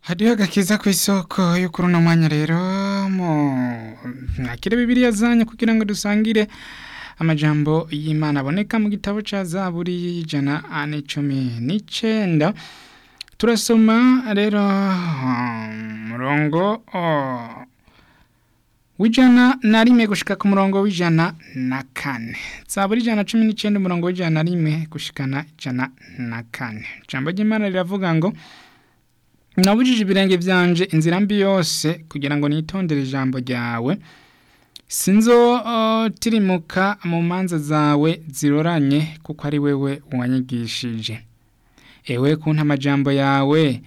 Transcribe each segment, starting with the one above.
hariho agakiza ku isoko yo kuri uno mwanya rero mu mwakire bibiliya zanyu kugira ngo dusangire amajambo y'imana aboneka mu gitabo ca zaburi y'ijana ane cumi n'icenda turasoma rero umurongo w'ijana na rimwe gushika ku murongo w'ijana na kane zaburi ijana na cumi n'icenda umurongo w'ijana na rimwe gushikana ijana na kane ijambo ry'imana riravuga ngo nabujije ibirenge vyanje inzira mbi yose kugira ngo nitondere ijambo ryawe sinzotirimuka mu manza zawe ziroranye kuko ari wewe wanyigishije ewe kunta amajambo yawe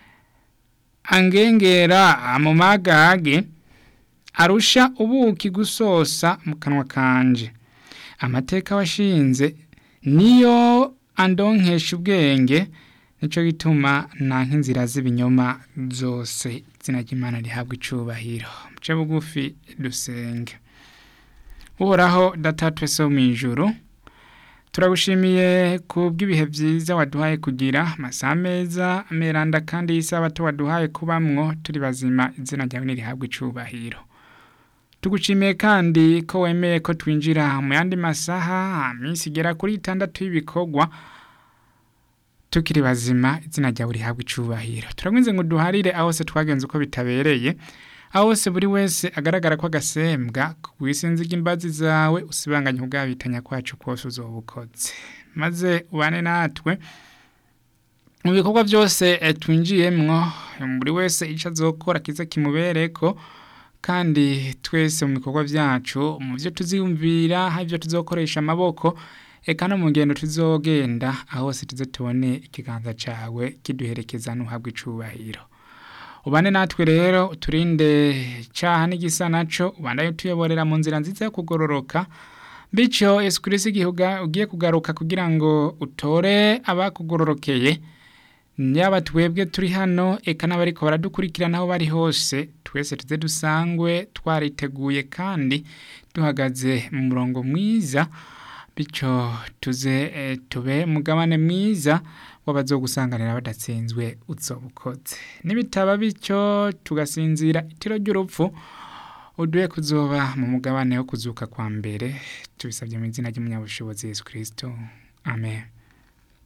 angengera mu magage arusha ubuki gusosa mu kanwa kanje amateka washinze niyo andonkesha ubwenge nico gituma nanka inzira z'ibinyoma zose izina ry'imana rihabwa icubahiro muce bugufi dusenge uhoraho data twese wo mw'ijuru turagushimiye ku bw'ibihe byiza waduhaye kugira amasaha meza meranda kandi y'isabato waduhaye kubamwo turi bazima izina ryawe nirihabwa icubahiro tugushimiye kandi ko wemeye ko twinjira mu yandi masaha minsi igera kuri itandatu y'ibikorwa tukiri bazima izina ryawe rihabwa icubahiro turagwinze ngo duharire aho se twagenze uko bitabereye aho hose buri wese agaragara ko agasembwa wisinze imbazi zawe usibanganye ubwabitanya kwacu kose uzobukoze maze ubane natwe mu bikorwa byose twinjiyemwo buri wese icyo azokora kiza kimubereko kandi twese mu bikorwa byacu mu byo tuziyumvira hari ibyo tuzokoresha amaboko eka no mu ngendo tuzogenda aho hose tuze tubone ikiganza cyawe kiduherekeza n'uhabwa icubahiro ubane natwe rero uturinde cyaha n'igisa naco ubandaye utuyoborera mu nzira nziza yo kugororoka bityo yesu kirisi igihe ugiye kugaruka kugira ngo utore abakugororokeye yaba twebwe turi hano eka n'abariko baradukurikirana aho bari hose twese tuze dusangwe twariteguye kandi duhagaze mu murongo mwiza bityo tuze tube mugabane mwiza w'abazogusanganira badatsinzwe uzobukoze nibitaba bityo tugasinzira itiro ry'urupfu uduye kuzoba mu mugabane wo kuzuka kwa mbere tubisabye mu izina ry'umunyabushobozi Yesu Kristo amen